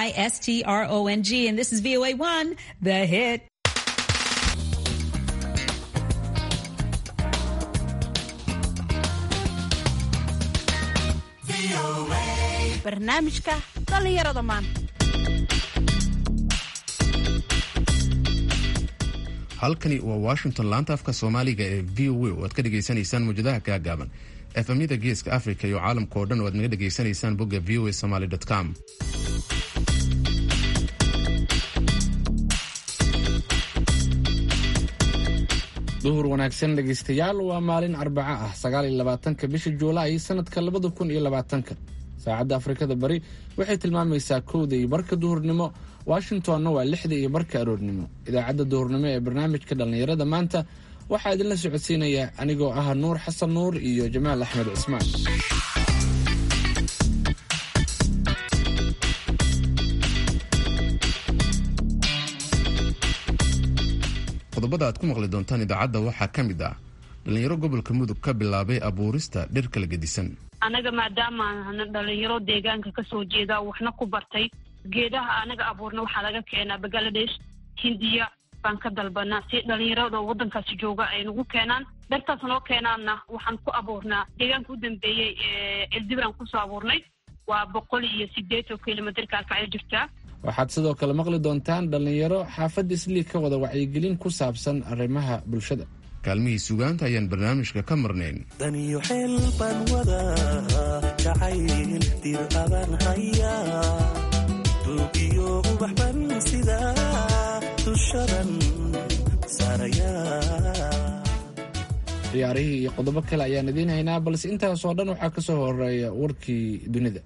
I S T R O N G. And this is VOA 1, the hit. barnaamijka dhallinyarada maanta halkani waa washington laanta afka soomaaliga ee v o a oo aad ka dhegaysanaysaan muwjadaha gaagaaban efemyada geeska africa iyo caalamka oo dhan oo aad naga dhegaysanaysaan bogga v o a somaly com duhur wanaagsan dhegaystayaal waa maalin arbaco ah sagaaliyo labaatanka bisha juulaay sanadka labada kun iyo labaatanka saacadda afrikada bari waxay tilmaamaysaa kowda iyo barka duhurnimo washingtonna waa lixda iyo barka aroornimo idaacadda duhurnimo ee barnaamijka dhallinyarada maanta waxaa idinla socodsiinaya anigoo ah nuur xasan nuur iyo jamaal axmed cismaan qodobada aad ku maqli doontaan idaacadda waxaa ka mid ah dhallinyaro gobolka mudug ka bilaabay abuurista dhir kala gedisan anaga maadaama ana dhalinyaro deegaanka kasoo jeeda waxna ku bartay geedaha anaga abuurna waxaa laga keenaa bangaladesh hindiya baan ka dalbanaa si dhalinyarada wadankaasi jooga ay nagu keenaan dhartaas noo keenaanna waxaan ku abuurnaa deegaanka u dambeeyey eldibraan kusoo abuurnay waa boqol iyo sideetan kilomitr kaalkacyo jirtaa waxaad sidoo kale maqli doontaan dhallinyaro xaafadda isliig ka wada wacyigelin ku saabsan arrimaha bulshada kaalmihii sugaanta ayaan barnaamijka ka marnayn daniyo xeel baan wadaa jacayl dir abaan hayaa duugiyo ubax ban sidaa dushadan saarayaa ciyaarihii iyo qodobo kale ayaan idiin haynaa balse intaasoo dhan waxaa ka soo horeeya warkii dunida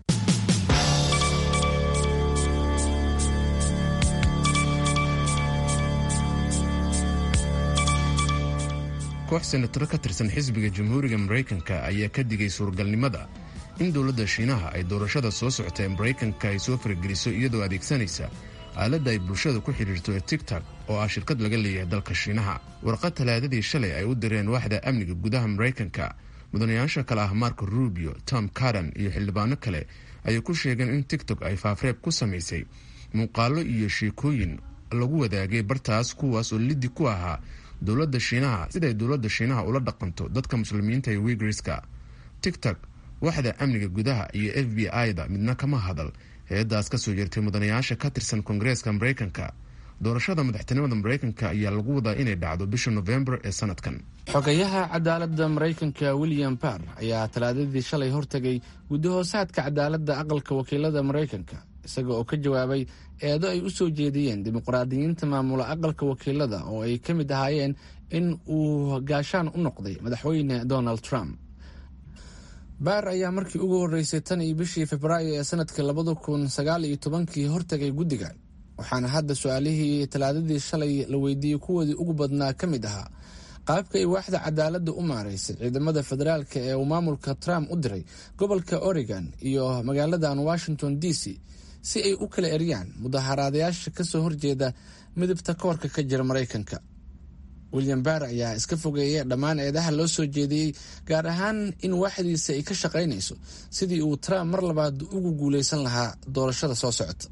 koox senataro ka tirsan xisbiga jamhuuriga maraykanka ayaa ka digay suuragalnimada in dowladda shiinaha ay doorashada soo socota ee maraykanka ay soo farageliso iyadoo adeegsanaysa aaladda ay bulshada ku xidhiirto ee tigtok oo ah shirkad laga leeyahay dalka shiinaha warqad talaadadii shalay ay u direen waaxda amniga gudaha maraykanka mudanayaasha kale ah marko rubio tom caran iyo xildhibaano kale ayay ku sheegeen in tigtok ay faafreeb ku samaysay muuqaallo iyo sheekooyin lagu wadaagay bartaas kuwaas oo liddi ku ahaa dowladda shiinaha siday dowladda shiinaha ula dhaqanto dadka muslimiinta ee wigriska tigtok waxda amniga gudaha iyo f b i-da midna kama hadal heedaas kasoo jeertay mudanayaasha ka tirsan koongareeska maraykanka doorashada madaxtinimada maraykanka ayaa lagu wadaa inay dhacdo bisha nofembar ee sanadkan xogayaha cadaaladda maraykanka william barr ayaa talaadadii shalay hortegay guddahoosaadka cadaaladda aqalka wakiilada maraykanka isaga oo ka jawaabay eedo ay u soo jeediyeen dimuqraadiyiinta maamula aqalka wakiilada oo ay ka mid ahaayeen in uu gaashaan u noqday madaxweyne donald trump baar ayaa markii ugu horreysay tan iyo bishii februaayo ee sanadka labada kun sagaal iyo tobankii hortegay guddigan waxaana hadda su-aalihii talaadadii shalay la weydiiyey kuwoodii ugu badnaa ka mid ahaa qaabka ay waaxda cadaaladda u maaraysay ciidamada federaalka ee uu maamulka trump u diray gobolka oregon iyo magaaladan washington d c si ay u kala eryaan mudaharaadayaasha kasoo horjeeda midabta koorka ka jira maraykanka william barr ayaa iska fogeeya dhammaan eedaha loo soo jeediyey gaar ahaan in waaxdiisa ay ka shaqaynayso sidii uu trump mar labaad ugu guuleysan lahaa doorashada soo socota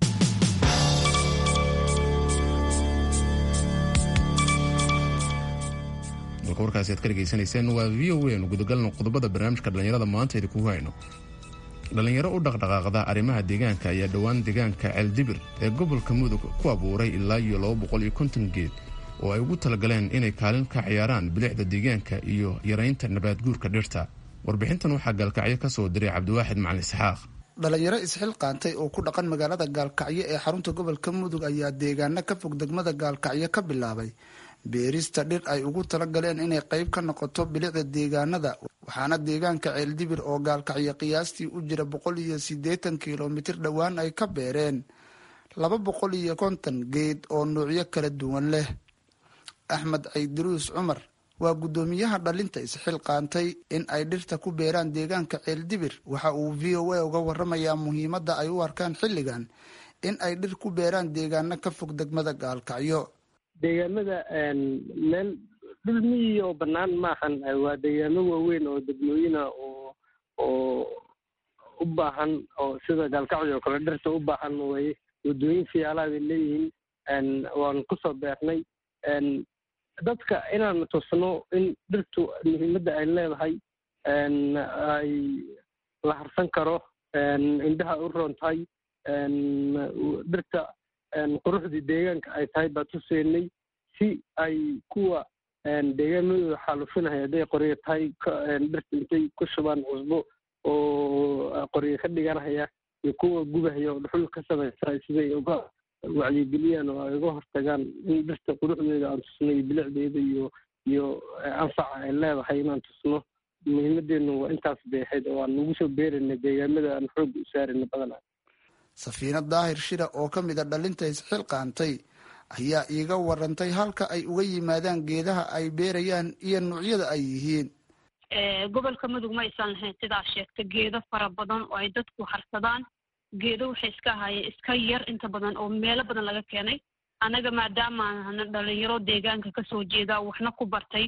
dalka warkaasi aad ka dhegaysanayseen waa v o a nu gudagalno qodobada barnaamijka dhallinyarada maanta idinkugu hayno dhallinyaro u dhaqdhaqaaqda arrimaha deegaanka ayaa dhowaan deegaanka ceeldibir ee gobolka mudug ku abuuray ilaa iyo laba boqol iyo konton geed oo ay ugu talagaleen inay kaalin ka ciyaaraan bilicda deegaanka iyo yaraynta nabaadguurka dhirta warbixintan waxaa gaalkacyo ka soo diray cabdiwaaxid macalin isxaaq dhalinyaro isxilqaantay oo ku dhaqan magaalada gaalkacyo ee xarunta gobolka mudug ayaa deegaano ka fog degmada gaalkacyo ka bilaabay beerista dhir ay ugu talagaleen inay qayb ka noqoto bilicda deegaanada waxaana deegaanka ceeldibir oo gaalkacyo qiyaastii u jira boqol iyo siddeetan kilomitir dhowaan ay ka beereen laba boqol iyo konton geed oo nuucyo kala duwan leh axmed caydiruus cumar waa guddoomiyaha dhalinta isxilqaantay in ay dhirta ku beeraan deegaanka ceeldibir waxa uu v o a uga waramayaa muhiimadda ay u arkaan xilligan in ay dhir ku beeraan deegaano ka fog degmada gaalkacyo deegaamada meel dhul miyi oo bannaan maahan waa deegaamo waaweyn oo degmooyina oo oo u baahan oo sida gaalkacyo oo kale dhirta u baahan weye wadooyin fiyaalaha bay leeyihiin waan kusoo beernay dadka inaan tusno in dhirtu muhiimadda ay leedahay ay la harsan karo indhaha u roon tahay dhirta quruxdii deegaanka ay tahay baa tuseynay si ay kuwa deegaanadooda xaalufinaya hadday qoryo tahay dhirta intay ku shubaan cusbo oo qoryo ka dhiganaya iyo kuwa gubahaya oo dhuxul ka samaysa siday uga wacyigeliyaan oo ay uga hortagaan in dhirta quruxdeeda aan tusno iyo bilicdeeda iyo iyo anfaca ay leedahay inaan tusno muhiimadeenu waa intaas bay ahayd oo aan ugu soo beerayna deegaamada aan xoogga u saarayna badanaa safiina daahir shira oo ka mid a dhalinta isxilqaantay ayaa iiga warantay halka ay uga yimaadaan geedaha ay beerayaan iyo nuucyada ay yihiin gobolka mudug ma aysan lahayn sidaa sheegta geedo fara badan oo ay dadku harsadaan geedo waxay iska ahaayeen iska yar inta badan oo meelo badan laga keenay annaga maadaamaana dhalinyaro deegaanka kasoo jeeda waxna ku bartay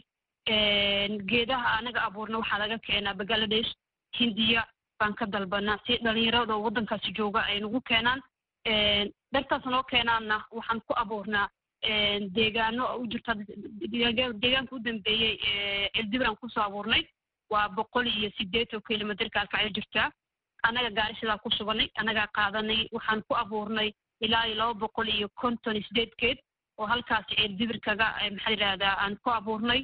geedaha anaga abuurna waxaa laga keenaa bangaladesh hindiya baan ka dalbanaa si dhalinyarada waddankaasi jooga ay nagu keenaan dhartaas noo keenaanna waxaan ku abuurnaa deegaano u jirta deegaanka u dambeeyey eldibran kusoo abuurnay waa boqol iyo sideetan kilomitr kaalkacyo jirtaa annaga gaari sidaa ku suganay annagaa qaadanay waxaan ku abuurnay ilaa iyo laba boqol iyo konton iyo sideed geed oo halkaasi eldibirkaga maxaa yidhahdaa aan ku abuurnay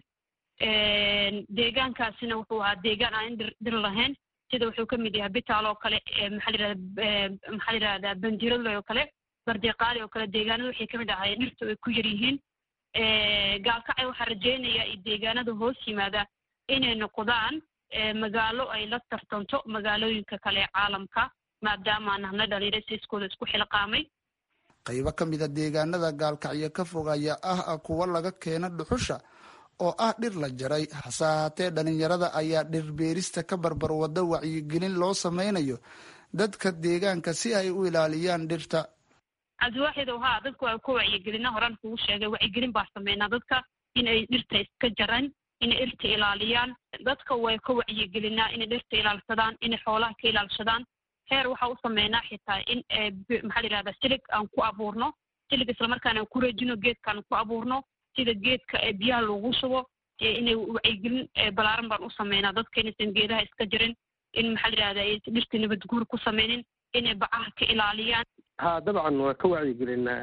deegaankaasina wuxuu ahaa deegaan aan dhir dhir lahayn sida wuxuu ka mid yahay bitaal oo kale maxaa yidhahdaa maxaa yidhahdaa banjirale oo kale bardeqaali oo kale deegaanada waxay kamid ahay dhirtu ay ku yar yihiin gaalkacay waxaa rajeynaya iyo deegaanada hoos yimaada inay noqdaan magaalo ay la tartanto magaalooyinka kale ee caalamka maadaama nahna dhalinyaro siiskooda isku xilqaamay qaybo ka mid a deegaanada gaalkacyo ka fog ayaa ah kuwa laga keena dhuxusha oo ah dhir la jaray hase ahaatee dhalinyarada ayaa dhir beerista ka barbar wada wacyigelin loo sameynayo dadka deegaanka si ay u ilaaliyaan dhirta cabdiwaaxidow haa dadku waa ku wacyigelina horaan kugu sheegay wacyigelin baa sameynaa dadka inay dhirta iska jaran inay dhirta ilaaliyaan dadka way ka wacyigelinaa inay dhirta ilaalsadaan inay xoolaha ka ilaalshadaan heer waxaa u sameynaa xitaa in maxaa la yidhahdaa silig aan ku abuurno silig islamarkaana aan ku rejino geedkaan ku abuurno sida geedka biyaha loogu shubo inay wacyigelin balaaran baan u sameynaa dadka inaysan geedaha iska jirin in maxaa la yidhahdaa dhirta nabad guur ku sameynin inay bacaha ka ilaaliyaan ha dabcan waa ka wacyigelinaa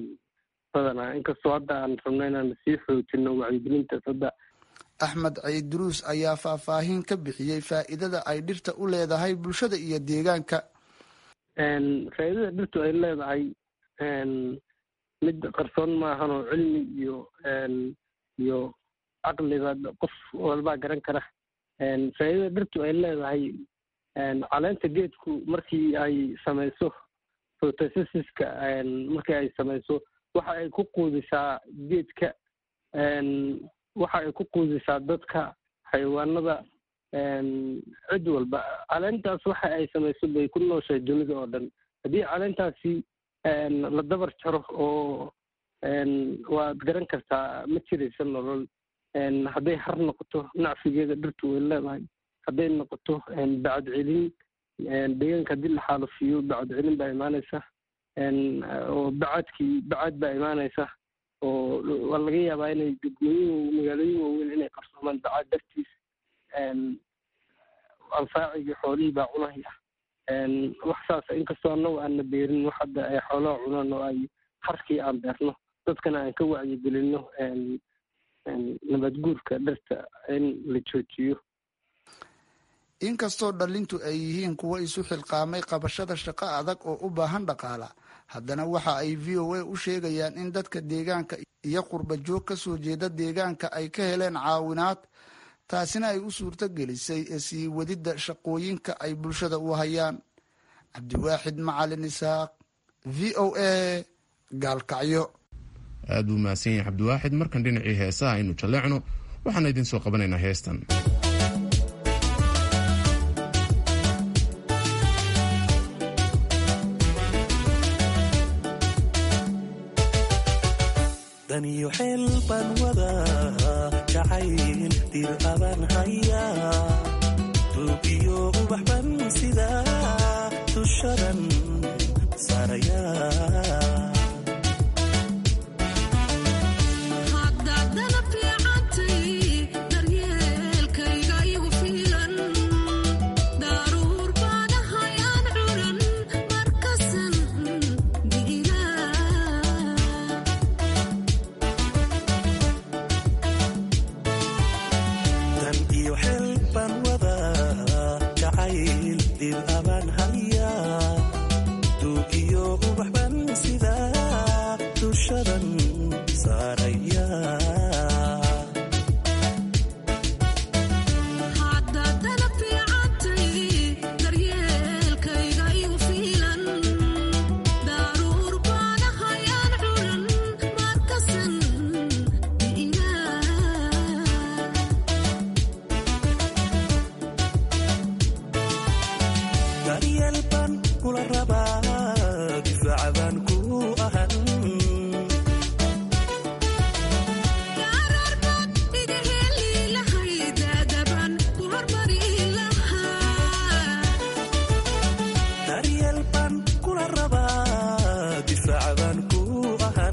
badanaa inkastoo hadda aan rabno inaan sii xoojino wacyigelintaas hadda axmed ciidruus ayaa faahfaahin ka bixiyey faa'iidada ay dhirta u leedahay bulshada iyo deegaanka faa'iidada dhirtu ay leedahay mid qarsoon maahan oo cilmi iyo iyo caqliba qof walbaa garan kara faa'iidada dhirtu ay leedahay caleenta geedku markii ay samayso photosyntheska markii ay samayso waxa ay ku quudisaa geedka waxa ay ku quudisaa dadka xayawaanada cid walba caleentaas waxa ay samayso bay ku nooshahay dunida oo dhan haddii caleentaasi la dabar jaro oo waad garan kartaa ma jiraysa nolol hadday har noqoto nacfigeeda dhirtu way leedahay hadday noqoto bacad celin deegaanka haddii la xaalufiyo bacad celin baa imaanaysa oo bacadkii bacad baa imaanaysa oo waa laga yaabaa inay degmooyin magaalooyin waaweyn inay qarsoomaan bacad dartiis anfaacigii xoolihii baa cunaya wax saas inkastoo annagu aanna beerin wax hadda ay xoolaha cunaan oo ay harkii aan beerno dadkana aan ka wacyigelino nabadguurka dhirta in la joojiyo inkastoo dhalintu ay yihiin kuwo isu xilqaamay qabashada shaqo adag oo u baahan dhaqaala haddana waxa ay v o a u sheegayaan in dadka deegaanka iyo qurba joog ka soo jeeda deegaanka ay ka heleen caawinaad taasina ay u suurto gelisay sii wadidda shaqooyinka ay bulshada u hayaan cabdiwaaxid macalin isaaq v o a gaalkacyo aad buu mahadsan yahay cabdiwaaxid markan dhinacii heesaha aynu jalleecno waxaana idiin soo qabanaynaa heestan daniyo xeel baan wadaa jacayl dir abaan hayaa duugiyo ubax ban sidaa dushadan saarayaa dan iyo xeel baan wadaa jacayl dib abaan hayaa duug iyo ubax baan sidaa dushadan saaraya daryeel baan kula rabaa difaaca baan ku ahan daryeel baan kula rabaa difaaca baan ku ahan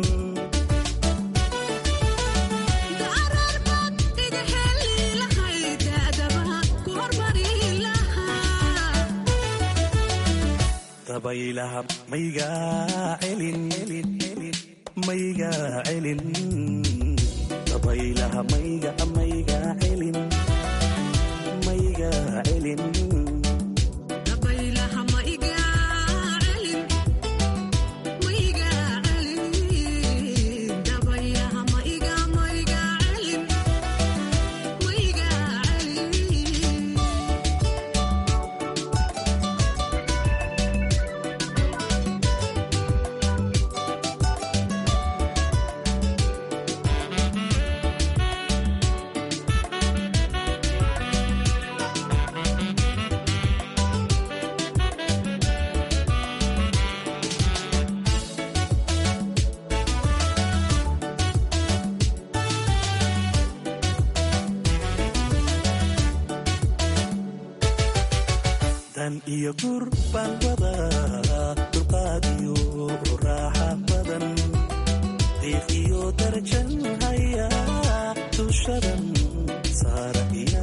dabaylaha maygaa celin maygaa celin dabaylaha mayga maygaa celin maygaa celin dan iyo gur baan wadaa dulqaad iyo raaxa badan diiq iyo darajan hayaa dushadan saaraya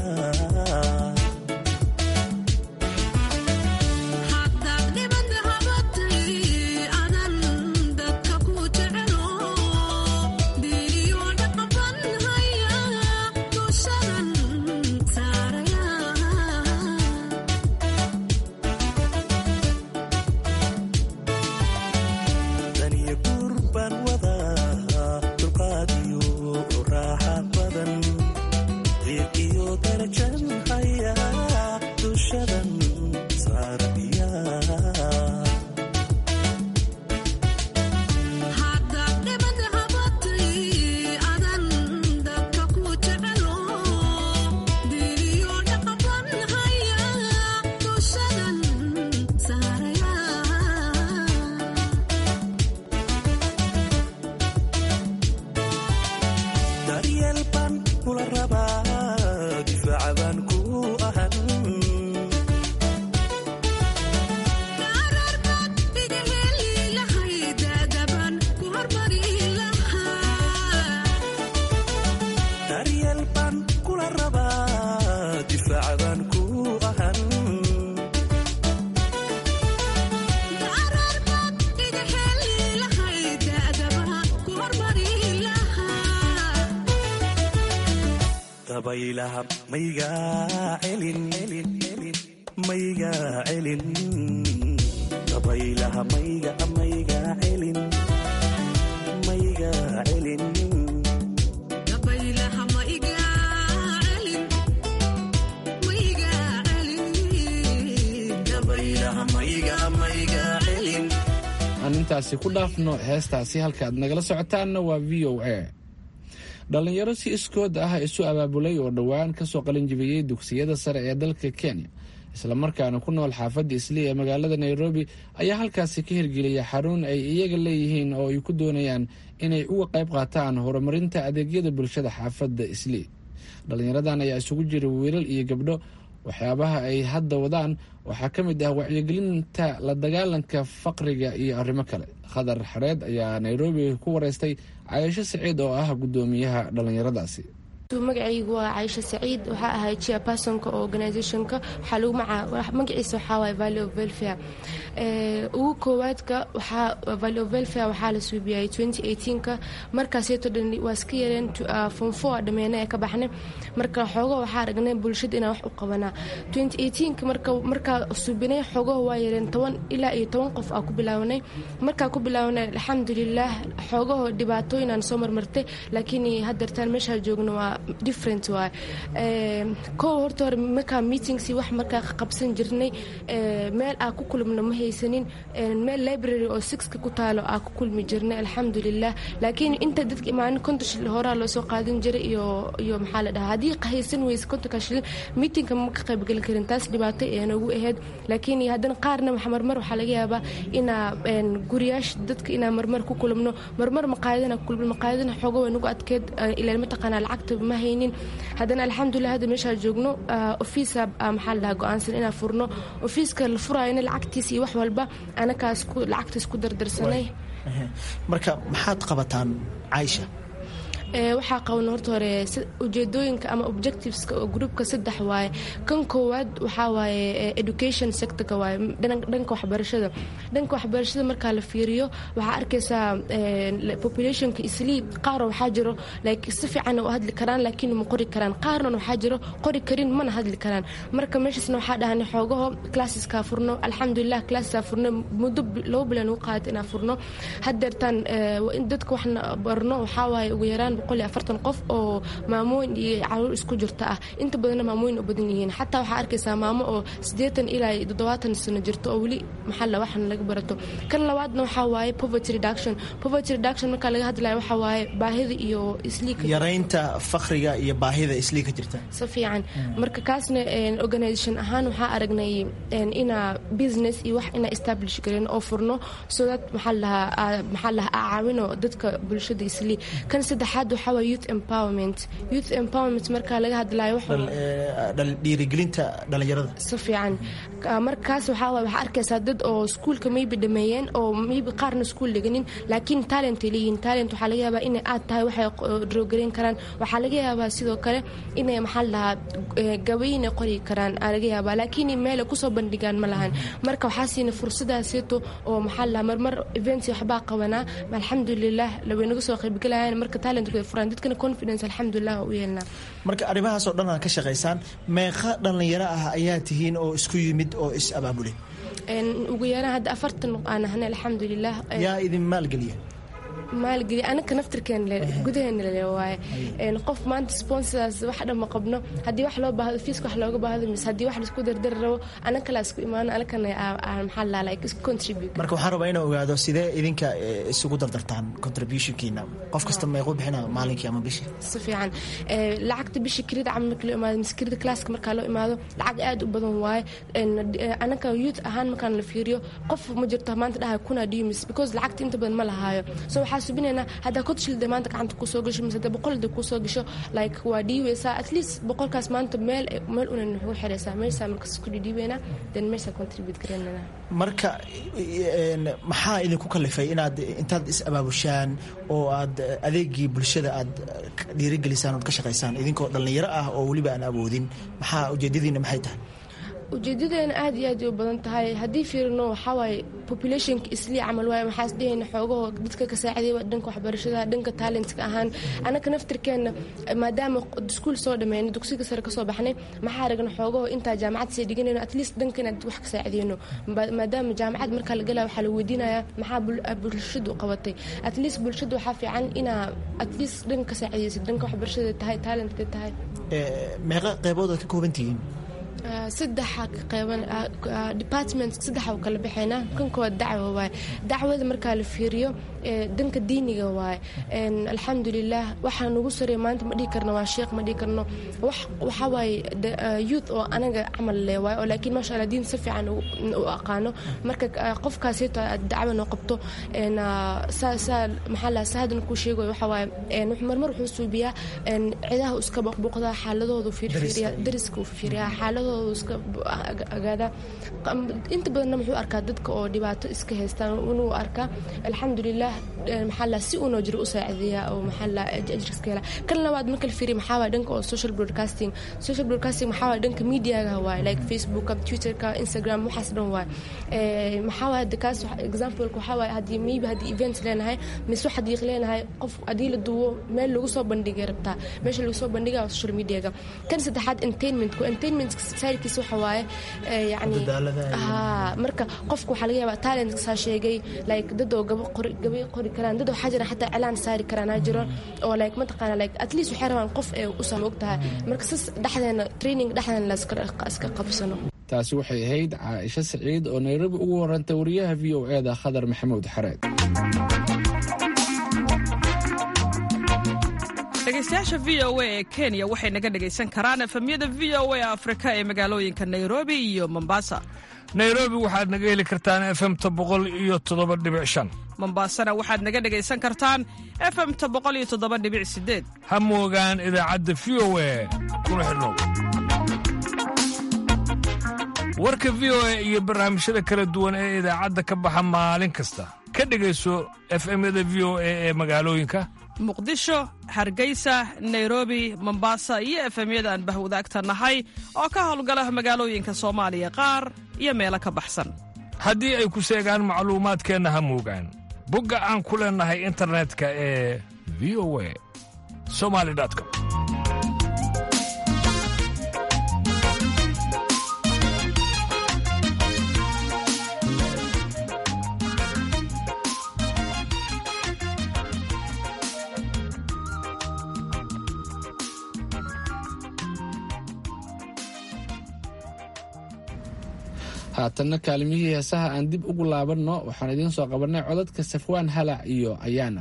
dan iyo gur baan wadaa dulqaad iyo raaxa badan diiq iyo darajan hayaa dushadan saaraya daryeel baan kula rabaa difaaca baan ku ahan daryeel baan kula rabaa difaaca baan ku ahan dabaylaha maygaa celin maygaa celin dabaylaha mayga maygaa celin maygaa celin dabaylaha mayga maygaa celin aan intaasi ku dhaafno heestaasi halka aad nagala socotaanna waa v o a dhallinyaro si iskood ah isu abaabulay oo dhowaan kasoo qalinjibiyey dugsiyada sare ee dalka kenya islamarkaana ku nool xaafadda islii ee magaalada nairobi ayaa halkaasi ka hirgeliyay xarun ay iyaga leeyihiin oo ay ku doonayaan inay uga qayb qaataan horumarinta adeegyada bulshada xaafadda islii dhallinyaradan ayaa isugu jira wiilal iyo gabdho waxyaabaha ay hadda wadaan waxaa ka mid ah wacyigelinta la dagaalanka faqriga iyo arrimo kale khadar xareed ayaa nairobi ku wareystay cayasho siciid oo ah guddoomiyaha dhallinyaradaasi magacaygu waa caisha saciid waxaa ahay chairpersonka organizationka waxaa lagu maca magaciisa waxaa waaye valley of welfare ugu koowaadka waxaa valley of welfare waxaa la suubiyay 2018ka markaaseeto dhan waa iska yareen form four dhameene ee ka baxnay marka xoogo waxaa aragnay bulshada inaan wax u qabanaa 2018ka marka markaa suubinay xoogaho waa yareen toban ilaa iyo toban qof aa ku bilaabanay markaa ku bilaabanay alxamdulilah xoogaho dhibaatooyinaan soo marmartay laakiin haddeertaan meeshaa joogno waa different waay kow horta hore markaa meetings wax markaa qabsan jirnay meel aa ku kulmno ma haysanin meel library oo sixka ku taalo aa ku kulmi jirnay alxamdulilah laakiin inta dadka imaanin konton shil horaa loo soo qaadan jiray iyo iyo maxaa la dhahaa haddii haysan weyse kontonka shilin meetingka ma ka qaybgeli karin taas dhibaato ee noogu ahayd laakiin haddana qaarna marmar waxaa laga yaabaa inaa guriyaash dadka inaa marmar ku kulmno marmar maqaayadana ku kulmno maqaayadana xoogo way nagu adkeed ilaa mataqaanaa lacagta ma haynin haddana alxamdulilah hadda meeshaa joogno ofiisa maxaa la dhahaa go-aansan inaan furno ofiiska la furaayona lacagtiis iyo wax walba anakaas lacagtaas ku dardarsanay marka maxaad qabataan caaisha waxaa qaban horta hore ujeedooyinka ama objectiveska oo groupka saddex waaye kan koowaad waxaa waaye education sectorka waaye dhanka waxbarashada dhanka waxbarashada markaa la fiiriyo waxaa arkaysaa populationka islii qaaroo waxaa jiro like si fiican u hadli karaan laakiin ma qori karaan qaarna waxaa jiro qori karin mana hadli karaan marka meeshaasna waxaa dhahanay xoogaho classeska furno alxamdulilah classeska furno muddo laba bilan ugu qaadata inaan furno haddeertaan dadka waxna barno waxaa waaye ugu yaraan afartan qof oo maamooyin iyo caruur isku jirta ah inta badanna maamooyin u badan yihiin xataa waxaa arkaysaa maamo oo siddeetan ilaa toddobaatan sano jirto oo weli maxalla waxna laga barato kan labaadna waxaa waaye poverty reduction poverty reduction markaa laga hadlayo waxaa waaye baahida iyo isliika yaraynta fakriga iyo baahida islii ka jirta si fiican marka kaasna organisation ahaan waxaa aragnay inaa business iyo wax inaa establish garin oo furno so that maxaa lahaa maxaa lahaa caawino dadka bulshada islii kan saddexaad waxaa waa youth empowerment youth empowerment markaa laga hadlayo dhiirigelinta dhalinyarada si fiican markaas waxaa waay waxaa arkaysaa dad oo iskuulka maybe dhameeyeen oo maybe qaarna iskuul dhiganin laakiin talent ay leeyihiin talent waxaa laga yaabaa inay aad tahay waxay droogareyn karaan waxaa laga yaabaa sidoo kale inay maxaa la dhahaa gabayinay qori karaan aa laga yaabaa laakiin meel ay kusoo bandhigaan ma lahan marka waxaa siina fursadaaseeto oo maxaa la dhahaa marmar events waxbaa qabanaa alxamdulilah way naga soo qaybgalayaan marka talent furan dadkana confidence alxamdulilah u yeelnaa marka arrimahaas oo dhan aad ka shaqaysaan meeqa dhallinyaro ah ayaa tihiin oo isku yimid oo is abaabulay ugu yaraan hadda afartan aan ahnay alxamdulilah yaa idin maalgeliya maalgeli anaka naftirkeena gudaheena le waaye qof maanta sponsors wax dhan ma qabno haddii wax loo baahdo fiiska wax looga baahdo mise haddii wax laisku dardari rabo anakala isku imaano anakana maxaa la like isku contribute marka waxaan rabaa inaan ogaado sidee idinka isugu dardartaan contributionkiina qof kasta meequ bixina maalinkii ama bishii si fiican lacagta bishii kirida camal marka loo imaado mise kirida classka markaa loo imaado lacag aad u badan waaye anaka youth ahaan markaan la fiiriyo qof ma jirto maanta dhahay kuna dhimis because lacagta inta badan ma lahaayo so waxaa subinaynaa haddaa kodshilda maanta gacanta kusoo gasho mise hadda boqolda kusoo gasho like waa dhiibaysaa at least boqolkaas maanta meel meel unan waxugu xiraysaa meeshaa markas isku dhidhiibaynaa then meeshaa contribute garaynana marka maxaa idinku kalifay inaad intaad is abaabushaan oo aad adeegii bulshada aad dhiirigelisaan ood ka shaqaysaan idinkoo dhallinyaro ah oo weliba aan awoodin maxaa ujeedadiina maxay tahay ujeedadeena aad iyo aad u badan tahay haddii fiirino waxawaaye populationka islii camal waaye waxaas dhehayna xoogahoo dadka ka saacidayba dhanka waxbarashada dhanka talentka ahaan anaka naftirkeenna maadaama iskuul soo dhameyno dugsiga sare kasoo baxnay maxaa aragna xoogahoo intaa jaamacad sii dhiganayno at least dhanka inaad wax ka saacideyno maadaama jaamacad markaa la galaya waxaa la weydiinayaa maxaa bulshadu qabatay at least bulshada waxaa fiican inaa at least dhanka ka saacideysid dhanka waxbarashada tahay talentka tahay meeqa qeybood aad ka kooban tihiin saddexa qeyban department saddexa u kala baxaynaa kan koowaad dacwo waaye dacwada markaa la fiiriyo dhanka diiniga waaye alxamdulilah waxaa nagu sareeya maanta ma dhihi karno waa sheekh ma dhihi karno waxaa waaye youth oo anaga camal le waaye oo laakiin maasha allah diin si fiican u aqaano marka qofkaasito dacwo noo qabto saa maxaa la sahadan kuu sheegayo waxaa waaye marmar wuxuu suubiyaa cidaha iska boqboqdaa xaaladoodu fiirfiiriya dariska uu fiiriyaa xaaladooda shaqadooda iska agaadaa inta badanna muxuu arkaa dadka oo dhibaato iska haystaan inuu arkaa alxamdulilah maxaa la si unoo jiro u saacideeya oo maxaa la ajriska hela kan labaad marka la fiiriya maxaa waay dhanka oo social broadcasting social broadcasting maxaa waay dhanka mediaga waay like facebooka twitterka instagram waxaas dhan waay maxaa waay hadda kaas exampleka waxaa waay haddii maybe haddii event leenahay mise wax haddii leenahay qof haddii la duwo meel lagu soo bandhigay rabtaa meesha lagu soo bandhiga social mediaga kan saddexaad entertainmentku entertainment saarkiisa waxa waaye yani ha marka qofku waxaa laga yaabaa talent saa sheegay like dad oo gabo qori gabay qori karaan dad waxaa jira xataa cilaan saari karaan aa jiro oo like mataqaana like at least waxay rabaan qof ee usan og tahay marka sas dhexdeena training dhexdeena la iska qabsano taasi waxay ahayd caaisho saciid oo nairobi ugu warantay wariyaha v o e da khadar maxamuud xareed dhegeystayaasha v o a ee kenya waxay naga dhegaysan karaan efemyada v o a afrika ee magaalooyinka nairobi iyo mombasa nairobi waxaad naga heli kartaan efemta boqol iyo toddoba dhibic shan mombasana waxaad naga dhegaysan kartaan efemta boqol iyo toddoba dhibic sideed ha moogaan idaacadda v o a kuna xidhnow warka v o a iyo barnaamijyada kala duwan ee idaacadda ka baxa maalin kasta ka dhegayso efemyada v o a ee magaalooyinka muqdisho hargeysa nairobi mombasa iyo efemyada aan bahwadaagta nahay oo ka howlgala magaalooyinka soomaaliya qaar iyo meelo ka baxsan haddii ay ku seegaan macluumaadkeenna ha moogaan bogga aan ku leennahay internetka ee v o a somali com haatanna kaalimihii heesaha aan dib ugu laabanno waxaan idiin soo qabannay codadka safwaan halac iyo ayaana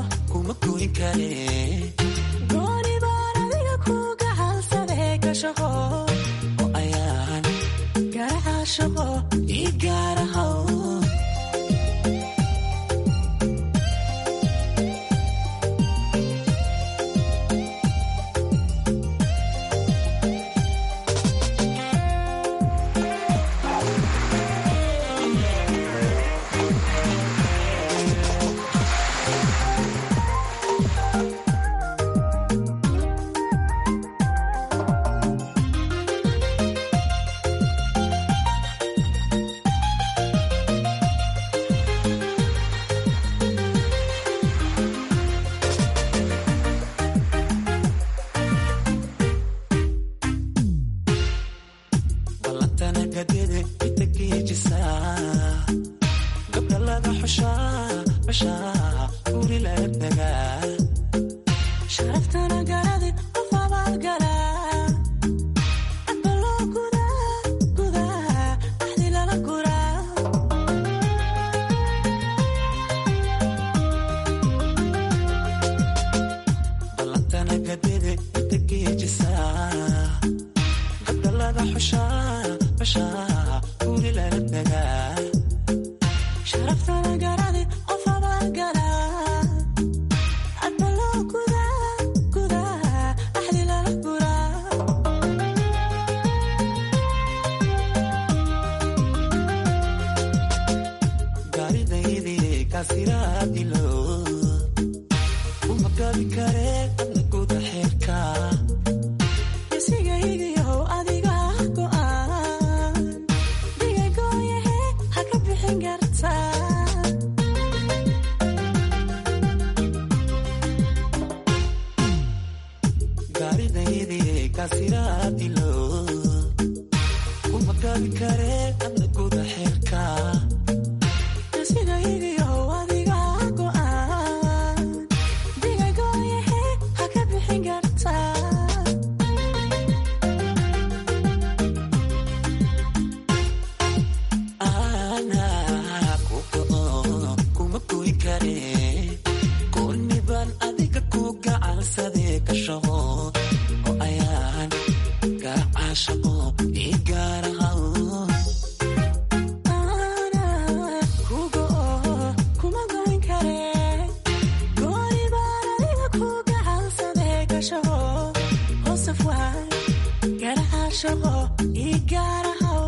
gooni baan adiga ku gacansaday gashaho laga xushaa bashaa guri la degaa sharaftana garadi qof abaad galaa adbaloo gudaa gudaa axdi lala guraa ballantana gadide inta geejisaa gabdha laga xushaa bashaa guri lala degaa sharaftana garadi qof abaad galaa adbaloo gudaa gudaa axdi lala guraa gaaridaydii kaasiraadilo uma gabi kare adna guda xeerka isigaygiyow adiga go'aan digagooyahe ha ka bixin kartaa gaaridaydii kaasiraadilo uma gabi kare adna guda xeerka isigaygiyow adiga go'aan digagooyahe ha ka bixin kartaa Anaa ku go'o kuma goyn kare goonni baan adiga ku gacansadee ka shaqo oo ayaan garacaa shaqo ii gaarahaw Anaa ku go'o kuma goyn kare goonni baan adiga ku gacansadee ka shaqo hoosaf waay garacaa shaqo ii gaarahaw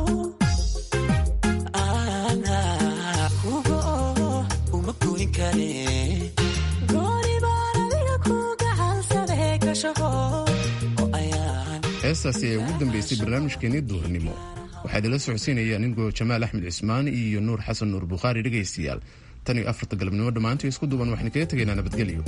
Anaa ku go'o kuma goyn kare gooni baan adiga ku gacansadee ka shaqo oo ayaan heestaasi ee ugu dambeysay barnaamijkeenii duurnimo waxaa idinla socodsiinaya ningoo jamaal axmed cismaan iyo nuur xasan nuur bukhaari dhegaystayaal tan iyo afarta galabnimo dhammaantii isku duuban waxaynu kaga tegaynaa nabadgelyo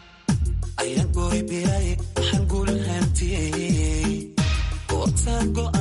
ayaan gooy biray waxaan guul hantiyey goortaan go'an